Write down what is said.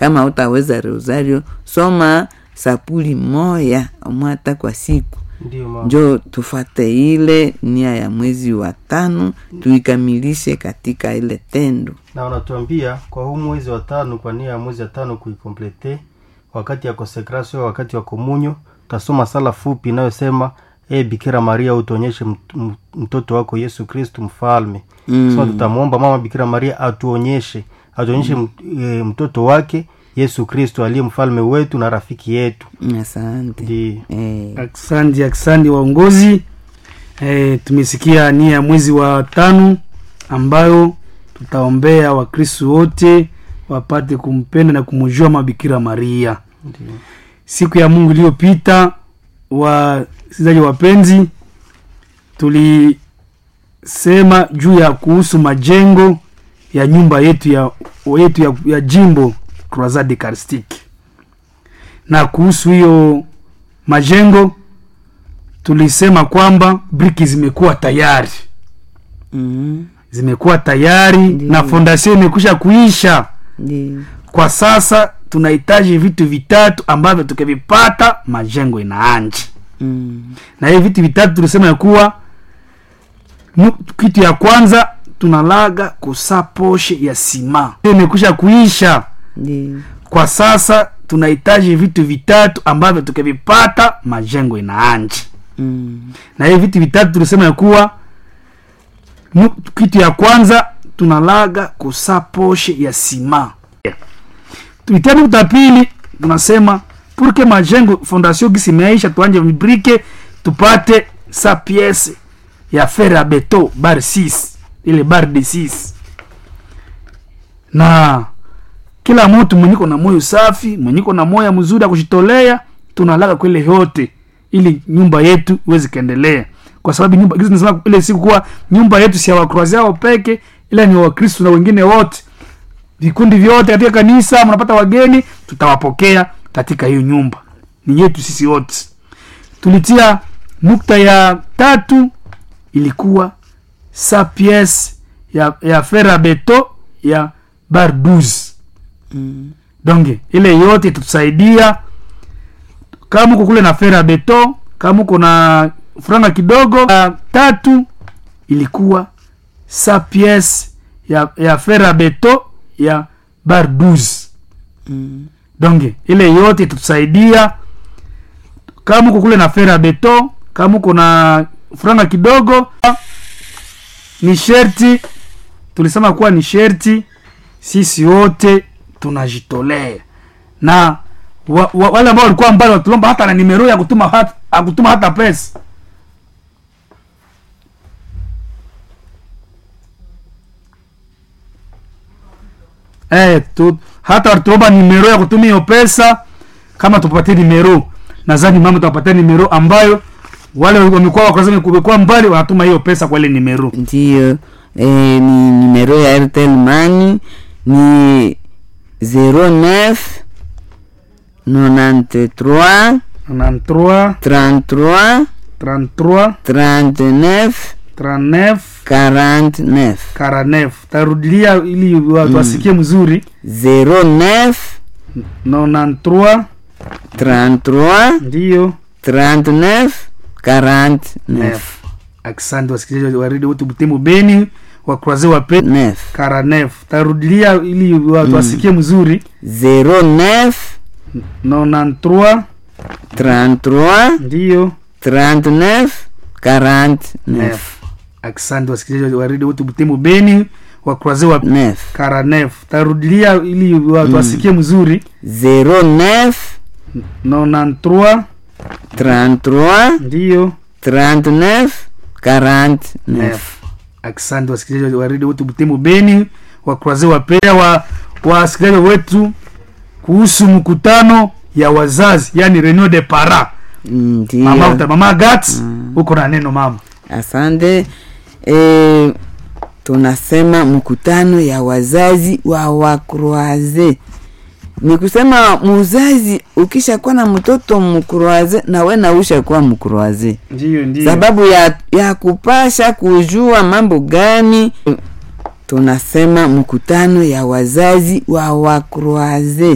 kama utaweza rosario soma sapuli moya omwata kwa siku ndio mama njo tufate ile nia ya mwezi wa tano tuikamilishe katika ile tendo na unatuambia kwa huu mwezi wa tano kwa nia ya mwezi wa tano kuikomplete wakati ya konsekrasio wakati wa komunyo utasoma sala fupi inayosema e bikira maria utuonyeshe mt- mt- mtoto wako yesu kristu mfalme mm. sema tutamwomba mama bikira maria atuonyeshe atuonyeshe mm. e, mtoto wake yesu kristu aliye mfalme wetu na rafiki yetu asante ndio eh, Asante, asante waongozi. E, tumesikia nia ya mwezi wa tano ambayo tutaombea wakristu wote wapate kumpenda na kumjua mabikira Maria. ndio Siku ya Mungu iliyopita, wasikilizaji wapenzi, tulisema juu ya kuhusu majengo ya nyumba yetu ya, yetu ya, ya jimbo Croisade Eucharistique, na kuhusu hiyo majengo tulisema kwamba briki zimekuwa tayari mm, zimekuwa tayari Ndiyo. na fondation imekwisha kuisha ndio kwa sasa tunahitaji vitu vitatu ambavyo tukivipata majengo inaanji mm, na hivi vitu vitatu tulisema ya kuwa nu- kitu ya kwanza tunalaga kusaposhe ya sima Hiyo imekwisha kuisha ndio kwa sasa tunahitaji vitu vitatu ambavyo tukivipata majengo inaanji mm, na hivi vitu vitatu tulisema ya kuwa nu- kitu ya kwanza tunalaga kusaposhe ya sima vitatu vya pili tunasema purke majengo fondation gisi imeisha tuanje vibrike tupate sa piese ya fer ya beto bar 6 ile bar de 6 na kila mtu mwenyiko na moyo safi mwenyiko na moyo mzuri ya kushitolea tunalaga kwele yote ili nyumba yetu iweze kaendelea kwa sababu nyumba gizi nasema ile siku kuwa nyumba yetu si ya wakroazi yao peke ila ni wakristu na wengine wote vikundi vyote katika kanisa mnapata wageni tutawapokea katika hiyo nyumba ni yetu sisi wote tulitia nukta ya tatu ilikuwa sa piece ya, ya fer a beto ya bar 12 mm, donc ile yote itatusaidia kama uko kule na fer a beto kama uko na franga kidogo ya tatu ilikuwa sa piece ya, ya fer a beto ya bar 12 mm, donc ile yote itatusaidia kama uko kule na fer a beto kama uko na franga kidogo ni sherti tulisema kuwa ni sherti sisi wote tunajitolea na wa, wa, wale ambao walikuwa mbali watulomba hata na nimero ya kutuma hata, ya kutuma hata pesa eh, tu, hata watulomba nimero ya kutuma hiyo pesa kama tupatie nimero nadhani mama tuwapatia nimero ambayo wale wamekuwa wakrazani kumekuwa mbali wanatuma hiyo pesa kwa ile nimero ndio eh, ni numero ya airtel mani ni 09 93 93 33 33 39 39 49 49 tarudilia ili watu wasikie mzuri 09 93 33 ndiyo 39 49 nef asante wasikilizaji wa redio wote butemu beni wakuraze wa pe 9 karanef tarudilia ili watu wasikie mzuri 09 93 33 ndiyo 39 49 nef asante wasikilizaji wa redio wote butemu beni wakuraze wa 9 karanef tarudilia ili watu wasikie mzuri 09 93 33 ndiyo 39 49 nef asante wasikilizaji wa redio wote butemu beni wakuraze wapea wa wasikilizaji wetu kuhusu mkutano ya wazazi yani reunion de para mama, ndio uta- mama gat uko na neno mama asante e, tunasema mkutano ya wazazi wa wakroaze ni kusema muzazi ukishakuwa na mtoto mkroaze nawe nausha kuwa mkroaze ndiyo ndiyo sababu ya, ya kupasha kujua mambo gani tunasema mkutano ya wazazi wa wakroaze